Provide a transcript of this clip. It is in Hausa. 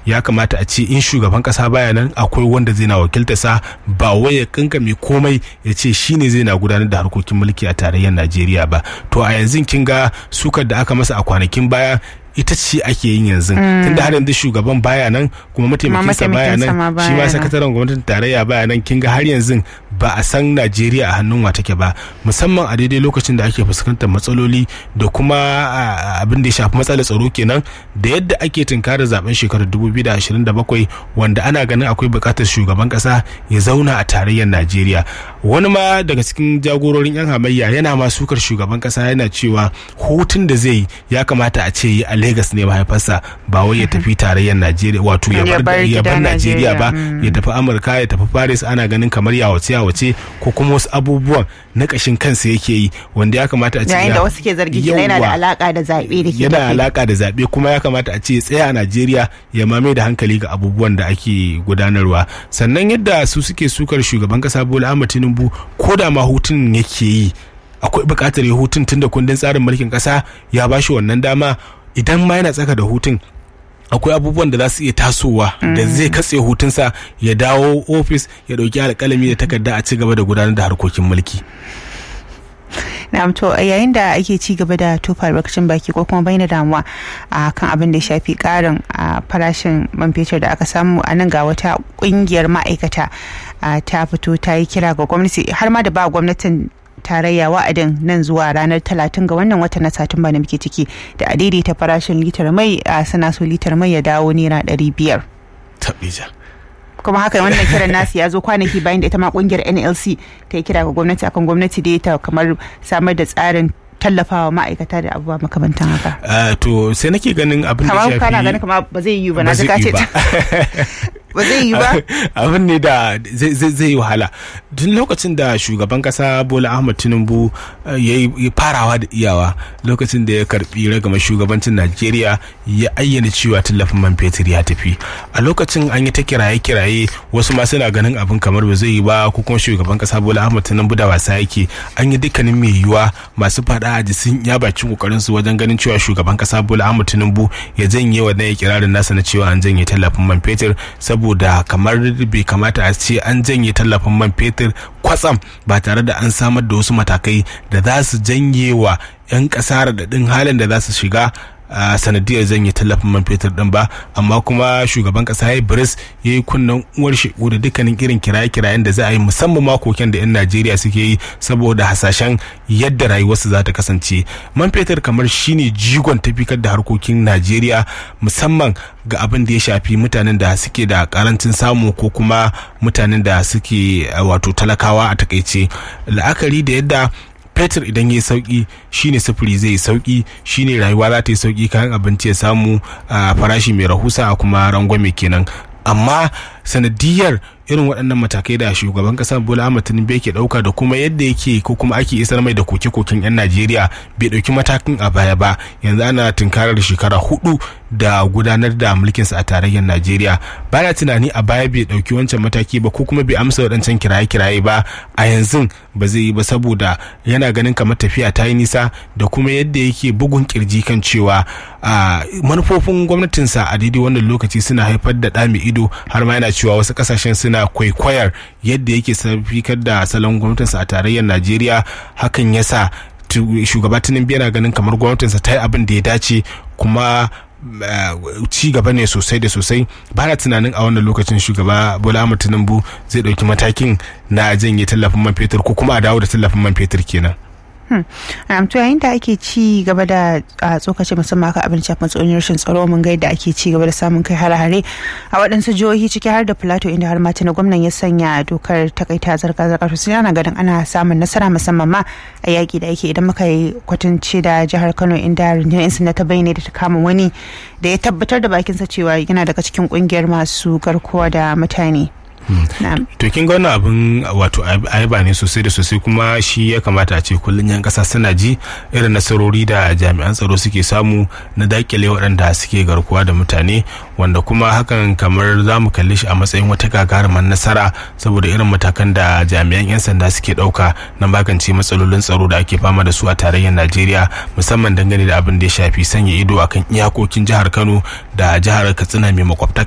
ya kamata a ce in shugaban kasa baya nan akwai wanda zai na wakiltarsa ba wai ya kankame komai ya ce shine zai na gudanar da harkokin mulki a tarayyar najeriya ba to a yanzu kin ga sukar da aka masa a kwanakin baya ita ce ake yin yanzu tunda har yanzu shugaban baya nan kuma mataimakinsa baya nan shi ma sakataren gwamnatin tarayya baya nan kin ga har yanzu ba a san Najeriya a hannun wa take ba musamman a daidai lokacin da ake fuskantar matsaloli da kuma abin da ya shafi matsalar tsaro kenan da yadda ake tunkarar zaben shekarar 2027 wanda ana ganin akwai bukatar shugaban kasa ya zauna a tarayyar Najeriya wani ma daga cikin jagororin yan hamayya yana ma sukar shugaban kasa yana cewa hutun da zai ya kamata a ce a Lagos ne mahaifarsa ba wai ya tafi tarayyar Najeriya wato ya bar Najeriya ba ya tafi Amurka ya tafi Paris ana ganin kamar yawace yawace ko kuma wasu abubuwan na kashin kansa yake yi wanda ya kamata a ce yayin da wasu ke zargi kila yana da alaka da zabe da ke yana alaka da zabe kuma ya kamata a ce ya tsaya a Najeriya ya mame da hankali ga abubuwan da ake gudanarwa sannan yadda su suke sukar shugaban kasa Bola Ahmed Tinubu ko da ma hutun yake yi akwai bukatar ya hutun tunda kundin tsarin mulkin kasa ya bashi wannan dama idan ma yana tsaka da hutun akwai abubuwan da za su iya tasowa da zai katse hutunsa ya dawo ofis ya dauki alkalami da takarda a ci gaba da gudanar da harkokin mulki na'am to yayin da ake ci gaba da tofa albarkacin baki ko kuma bayyana damuwa a kan abin da ya shafi karin farashin man fetur da aka samu a nan ga wata kungiyar ma'aikata ta fito ta yi kira ga gwamnati har ma da ba gwamnatin tarayya wa'adin nan zuwa ranar talatin ga wannan watan na satumba da muke ciki da a daidaita farashin litar mai a sana so litar mai ya dawo naira ɗari biyar. kuma haka wannan kiran nasu ya zo kwanaki bayan da ita ma kungiyar nlc ta yi kira ga gwamnati akan gwamnati da ta kamar samar da tsarin tallafawa ma'aikata da abubuwa makamantan haka. to sai nake ganin abin da shafi kana ganin kamar ba zai yi ba na zaka ce ba zai yi ba abin ne da zai yi wahala tun lokacin da shugaban kasa bola ahmad tinubu ya yi farawa da iyawa lokacin da ya karbi ragama shugabancin najeriya ya ayyana cewa tallafin man fetur ya tafi a lokacin an yi ta kiraye kiraye wasu ma suna ganin abin kamar ba zai yi ba ko kuma shugaban kasa bola ahmad tinubu da wasa yake an yi dukkanin mai yiwuwa masu fada a sun ya bakin kokarin su wajen ganin cewa shugaban kasa bola ahmad tinubu ya janye wannan ikirarin nasa na cewa an janye tallafin man fetur saboda kamar bai kamata a ce an janye tallafin man fetur kwatsam ba tare da an samar da wasu matakai da za su janye wa 'yan ƙasa raɗaɗin halin da za su shiga a sanadiyar zanye tallafin man fetur din ba amma kuma shugaban kasa ya biris ya yi kunnen uwar shegu da dukkanin irin kiraye-kirayen da za a yi musamman makokin da 'yan najeriya suke yi saboda hasashen yadda rayuwarsu za ta kasance man fetur kamar shine jigon tafikar da harkokin najeriya musamman ga abin da ya shafi mutanen da suke da karancin samu ko kuma mutanen da suke wato talakawa a takaice la'akari da yadda fetur idan ya sauki shine sufuri zai yi sauki shine rayuwa za ta yi sauki kayan abinci ya samu a farashi mai rahusa a kuma rangwame kenan amma sanadiyar irin waɗannan matakai da shugaban ƙasar bola ahmad tinubu yake ɗauka da kuma yadda yake ko kuma ake isar mai da koke-koken 'yan najeriya bai ɗauki matakin a baya ba yanzu ana tunkarar shekara hudu da gudanar da mulkinsa a tarayyar najeriya bana tunani a baya bai ɗauki wancan mataki ba ko kuma bai amsa waɗancan kiraye-kiraye ba a yanzu ba zai yi ba saboda yana ganin kamar tafiya ta yi nisa da kuma yadda yake bugun kirji kan cewa manufofin gwamnatinsa a daidai wannan lokaci suna haifar da ɗa mai ido har ma yana cewa wasu ƙasashen suna na kwaikwayar yadda yake safikar da salon gwamnatinsa a tarayyar najeriya hakan ya sa shugaba tinubu yana ganin kamar gwamnatinsa ta yi abin da ya dace kuma ci gaba ne sosai da sosai ba na tunanin a wannan lokacin shugaba bola ahmad tinubu zai ɗauki matakin na janye tallafin man fetur ko kuma a dawo da tallafin man fetur kenan Um, to yayin da ake ci gaba da tsokace musamman kan abin shafin tsoron rashin tsaro mun ga yadda ake ci gaba da samun kai hare-hare a waɗansu jihohi ciki har da plateau inda har mata na gwamnan ya sanya dokar takaita zirga-zirga to ana ganin ana samun nasara musamman ma a yaƙi da ake idan muka yi kwatance da jihar kano inda rundunar yan sanda ta bayyana da ta kama wani da ya tabbatar da bakinsa cewa yana daga cikin ƙungiyar masu garkuwa da mutane. to kin ga wannan abin wato ayaba ne sosai da sosai kuma shi ya kamata a ce kullum yan kasa suna ji irin nasarori da jami'an tsaro suke samu na dakile waɗanda suke garkuwa da mutane wanda kuma hakan kamar za mu kalli shi a matsayin wata gagarumar nasara saboda irin matakan da jami'an 'yan sanda suke ɗauka na magance matsalolin tsaro da ake fama da su a tarayyar najeriya musamman dangane da abin da ya shafi sanya ido akan iyakokin jihar kano da jihar katsina mai makwabta